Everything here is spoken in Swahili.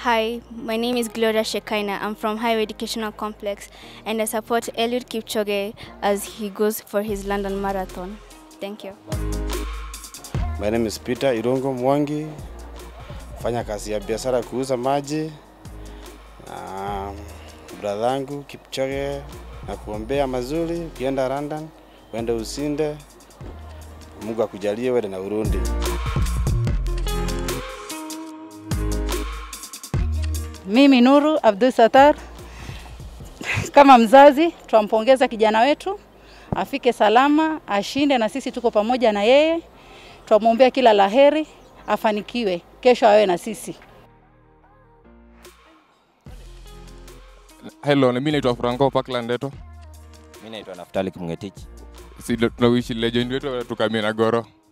Hi, my name is Gloria Shekaina. I'm from Highway Educational Complex and I support Eliud Kipchoge as he goes for his London Marathon. Thank you. My name is Peter Irungo Mwangi, fanya kazi ya biashara kuuza maji na bradhangu Kipchoge na kuombea mazuri, ukienda London uende usinde, Mungu akujalie uende na Urundi. Mimi Nuru Abdul Satar, kama mzazi twampongeza kijana wetu afike salama, ashinde, na sisi tuko pamoja na yeye, twamwombea kila laheri, afanikiwe, kesho awe na sisi. Hello, mimi naitwa Franco Parkland Eto. Mimi naitwa Naftali Kimngetich. Si tunawishi legend wetu tukamia na Goro.